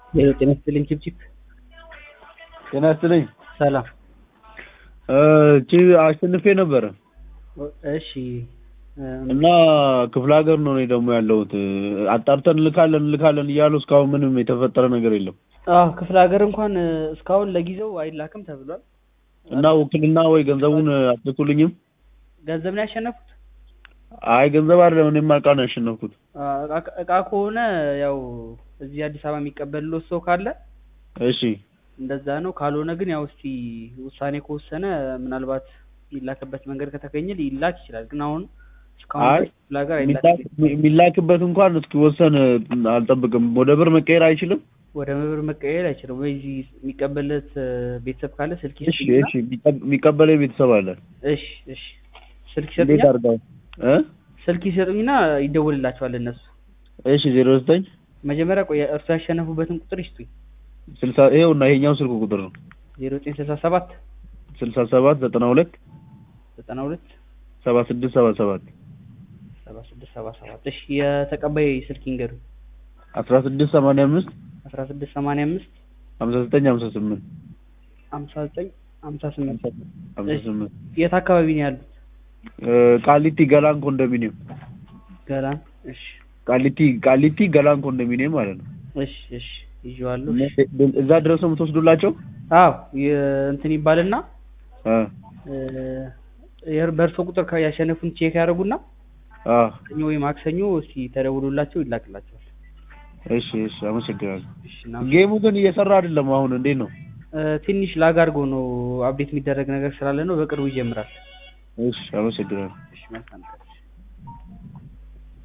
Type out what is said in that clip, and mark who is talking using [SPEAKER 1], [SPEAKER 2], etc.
[SPEAKER 1] ሄሎ ጤና ይስጥልኝ ቺፕቺፕ
[SPEAKER 2] ጤና ይስጥልኝ።
[SPEAKER 1] ሰላም
[SPEAKER 2] እቺ አሸንፌ ነበረ
[SPEAKER 1] እሺ
[SPEAKER 2] እና ክፍለ ሀገር ነው እኔ ደግሞ ያለሁት። አጣርተን እንልካለን እንልካለን እያሉ እስካሁን ምንም የተፈጠረ ነገር የለም
[SPEAKER 1] አዎ ክፍለ ሀገር እንኳን እስካሁን ለጊዜው አይላክም ተብሏል
[SPEAKER 2] እና ውክልና ወይ ገንዘቡን አትልኩልኝም?
[SPEAKER 1] ገንዘብ ነው ያሸነፉት
[SPEAKER 2] አይ ገንዘብ አይደለም እኔማ ዕቃ ነው ያሸነፍኩት።
[SPEAKER 1] እቃ- እቃ ከሆነ ያው እዚህ አዲስ አበባ የሚቀበልሎት ሰው ካለ
[SPEAKER 2] እሺ
[SPEAKER 1] እንደዛ ነው። ካልሆነ ግን ያው እስቲ ውሳኔ ከወሰነ ምናልባት የሚላክበት መንገድ ከተገኘ ሊላክ ይችላል። ግን አሁን እስካሁን
[SPEAKER 2] አይ
[SPEAKER 1] ድረስ ክፍለ ሀገር
[SPEAKER 2] የሚላክ-
[SPEAKER 1] አይላክም።
[SPEAKER 2] የሚላክበት እንኳን እስኪወሰን አልጠብቅም። ወደ ብር መቀየር አይችልም?
[SPEAKER 1] ወደ መብር መቀየር አይችልም ወይ? እዚህ የሚቀበልለት ቤተሰብ ካለ ስልክ
[SPEAKER 2] እሺ
[SPEAKER 1] ይስጡኝና
[SPEAKER 2] እሺ የሚቀ- የሚቀበለኝ ቤተሰብ አለ።
[SPEAKER 1] እሺ እሺ ስልክ
[SPEAKER 2] እንዴት
[SPEAKER 1] ይሰጡኛል።
[SPEAKER 2] አድርገው እ
[SPEAKER 1] ስልክ ይሰጡኝና ይደውልላቸዋል እነሱ።
[SPEAKER 2] እሺ ዜሮ ዘጠኝ
[SPEAKER 1] መጀመሪያ ቆይ እርሱ ያሸነፉበትን ቁጥር ይስጡኝ።
[SPEAKER 2] ስልሳ ይኸውና ይሄኛው ስልክ ቁጥር ነው
[SPEAKER 1] ዜሮ ዘጠኝ ስልሳ ሰባት
[SPEAKER 2] ስልሳ ሰባት ዘጠና ሁለት
[SPEAKER 1] ዘጠና ሁለት
[SPEAKER 2] ሰባ ስድስት ሰባ ሰባት
[SPEAKER 1] ሰባ ስድስት ሰባ ሰባት እሺ የተቀባይ ስልክ ይንገሩኝ።
[SPEAKER 2] አስራ ስድስት ሰማንያ አምስት
[SPEAKER 1] አስራ ስድስት ሰማንያ አምስት
[SPEAKER 2] ሀምሳ ዘጠኝ ሀምሳ ስምንት
[SPEAKER 1] ሀምሳ ዘጠኝ ሀምሳ ስምንት
[SPEAKER 2] ሀምሳ ስምንት
[SPEAKER 1] የት አካባቢ ነው ያሉት?
[SPEAKER 2] እ ቃሊቲ ገላን ኮንዶሚኒየም
[SPEAKER 1] ገላን። እሺ
[SPEAKER 2] ቃሊቲ ቃሊቲ ገላን ኮንዶሚኒየም ማለት ነው።
[SPEAKER 1] እሺ እሺ ይዤዋለሁ። እሺ።
[SPEAKER 2] እዛ ድረስ ነው የምትወስዱላቸው?
[SPEAKER 1] አዎ የ- እንትን ይባልና
[SPEAKER 2] አ
[SPEAKER 1] እ፣ የር- በእርሶ ቁጥር ከ- ያሸነፉን ቼክ ያደርጉና
[SPEAKER 2] አ
[SPEAKER 1] ሰኞ ወይ ማክሰኞ እስቲ ተደውሎላቸው ይላክላቸዋል።
[SPEAKER 2] እሺ እሺ አመሰግናለሁ።
[SPEAKER 1] እሺ እና
[SPEAKER 2] ጌሙ ግን እየሰራ አይደለም። አሁን እንዴት ነው?
[SPEAKER 1] እ፣ ትንሽ ላግ አድርጎ ነው አፕዴት የሚደረግ ነገር ስላለ ነው። በቅርቡ ይጀምራል።
[SPEAKER 2] እሺ አመሰግናለሁ።
[SPEAKER 1] እሺ መልካም ቀን።